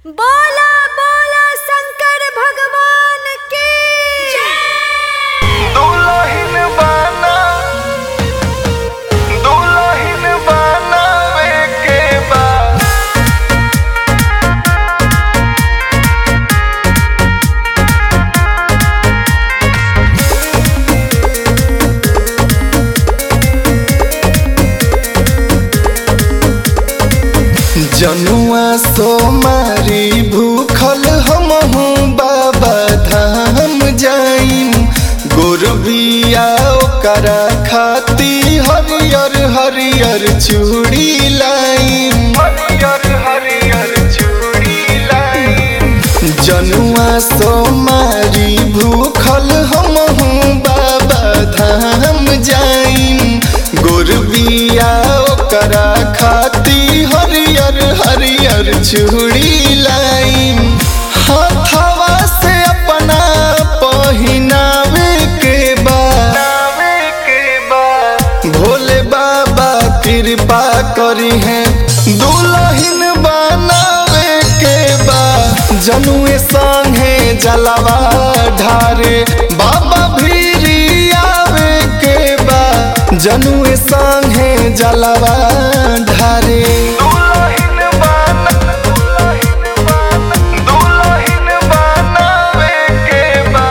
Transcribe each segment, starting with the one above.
बोला बोला शंकर भगवान की दुल्हन बना दुल्हन बनावे के बा जनुआ सोमारी भूखल हमहू बाबा धाम जाइम गोरबिया ओकरा खाती हरियर हरियर चूड़ी लाइम हरियर हरियर चूड़ी लाइम जनुआ सोमारी भूखल हमहू बाबा धाम जाइम गोरबिया ओकरा खाती हरियर हरियर चूड़ी लाइम हाथवा से अपना पहिनावे के बा भोले बाबा कृपा करी है दुल्हन बनावे के बा जनुए संगे जलवा ढारे बाबा भीरी आवे के बा जनुए संगे जलवा ढारे दुल्हन बना दुल्हन बनावे के बा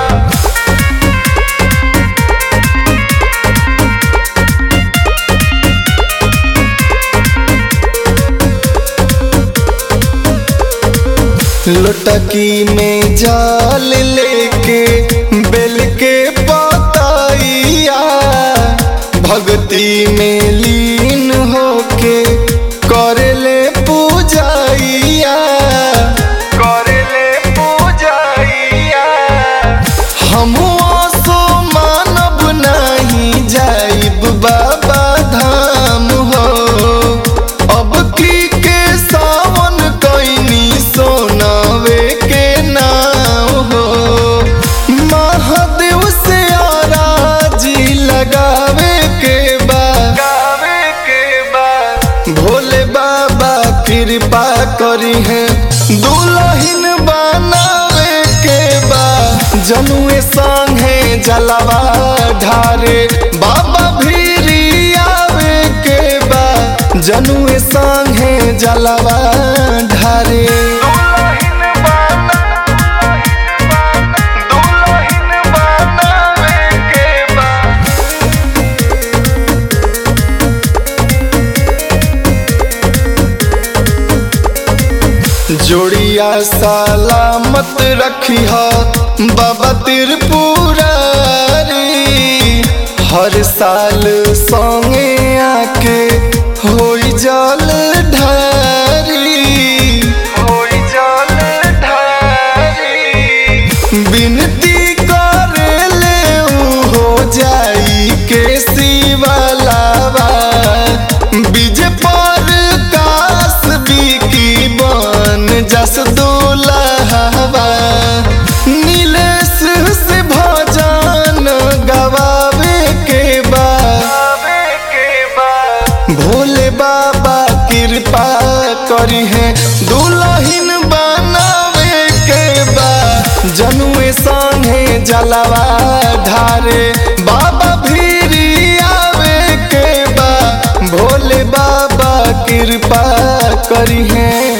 लुटकी में जाल लेके बेल के पताइया भक्ति में लीन होके करेले पूजाइया करेले पूजाइया हम सो मानब नहीं जाइब बाबा धाम हो अब की के सावन कैनी सोनावे के नाम हो महादेव से आराजी लगावे के बा के बा भोले बाबा कृपा करी है दुल्हन बनावे के बा जनुए संगे जलवा ढारे बाबा भीरी आवे के बा जनुए संगे जलवा ढारे जोड़िया सलामत रखी बाबा त्रिपुरारी हर साल संगे आके होई जल ढारी होई जल ढारी बिनती करेले उ हो जाई के शिवलावा बीज पर कास बिकी बन जस दुलहवा नीलेश से भजन गवावे के बा भोले बाबा कृपा करी है दुल्हन बनावे के बा जनुए संगे जलवा ढारे बाबा भीरी आवे के बा भोले बाबा कृपा करी है